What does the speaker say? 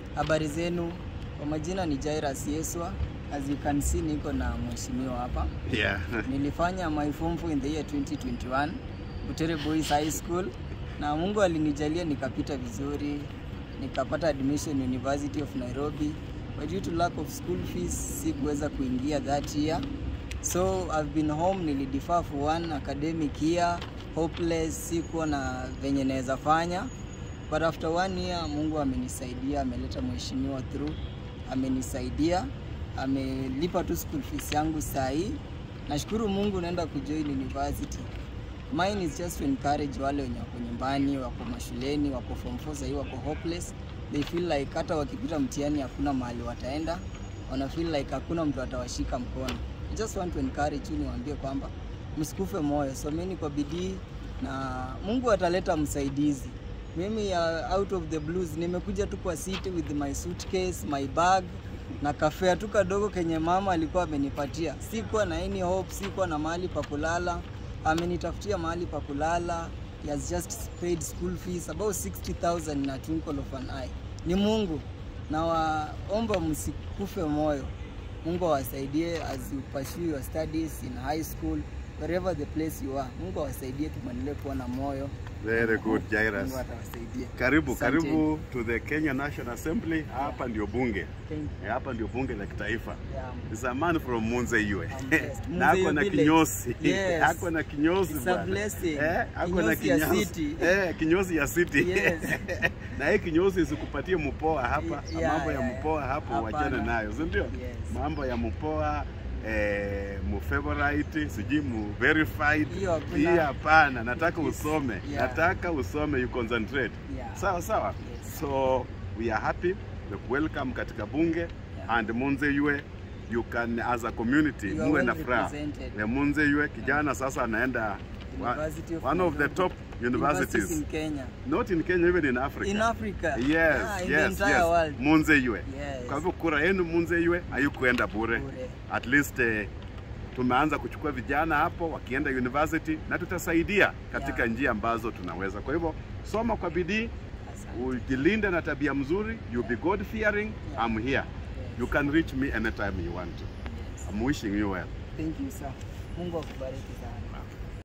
Habari zenu, kwa majina ni Jairus Yeswa. As you can see, niko na mheshimiwa hapa. Yeah. Nilifanya my form four in the year 2021 Butere Boys High School, na Mungu alinijalia nikapita vizuri, nikapata admission University of Nairobi, but due to lack of school fees sikuweza kuingia that year, so I've been home. Nilidefer for one academic year, hopeless, sikuwa na venye naweza fanya but after one year Mungu amenisaidia, ameleta mheshimiwa through, amenisaidia, amelipa tu school fees yangu saa hii. Nashukuru Mungu, naenda kujoin university. Mine is just to encourage wale wenye wako nyumbani, wako mashuleni, wako form 4 sahii, wako hopeless. They feel like hata wakipita mtihani hakuna mahali wataenda, wana feel like hakuna mtu atawashika mkono. I just want to encourage you, niwaambie kwamba msikufe moyo, someni kwa bidii na Mungu ataleta msaidizi. Mimi uh, out of the blues nimekuja tu kwa city with my suitcase, my bag na kafea tu kadogo kenye mama alikuwa amenipatia. Sikuwa na any hope, sikuwa na mahali pa kulala. Amenitafutia mahali pa kulala. He has just paid school fees about 60,000 in a twinkle of an eye. Ni Mungu. Na waomba msikufe moyo. Mungu awasaidie as you pursue your studies in high school, wherever the place you are. Mungu awasaidie tumwendelee kuwa na moyo. Very good, Jairus. Mungu atawasaidia. Karibu, Asanteni. karibu to the Kenya National Assembly. Hapa ndio bunge. Thank you. Eh, Hapa ndio bunge la kitaifa. Yeah. Is a man from Munze Yue. I'm blessed. Na ako Munze na Yue kinyosi. Yes. Ako na kinyosi It's a bwana. blessing. Eh, ako na Kinyosi ya kinyosi. city. Eh, kinyosi ya city. Yes. na hii kinyosi isikupatie mpoa hapa. Yeah, Mambo ya yeah, yeah. mpoa hapo Hapana. wachana nayo, si ndio? Yes. Mambo ya mpoa eh, mu favorite sijui mu verified Hiyo hakuna. hii hapana nataka usome Yeah. nataka usome you concentrate Yeah. sawa sawa Yes. so we are happy we welcome katika bunge and Munze Yue you can as a community You are muwe na well furaha represented. Ya Munze Yue kijana sasa anaenda wa- University of one of the Nairobi. top universities in Kenya. not in Kenya even in Africa In Africa. yes Yeah, in the yes entire yes world. Munze Yue Yes. kwa hivyo kura yenu Munze Yue haikuenda bure Bure. at least eh, tumeanza kuchukua vijana hapo wakienda university na tutasaidia katika Yeah. njia ambazo tunaweza. Kwa hivyo soma kwa bidii, Asante. ujilinde na tabia mzuri, you be God fearing. Yeah. I'm here. You can reach me anytime you want to. Yes. I'm wishing you well. Thank you sir. Mungu akubariki sana.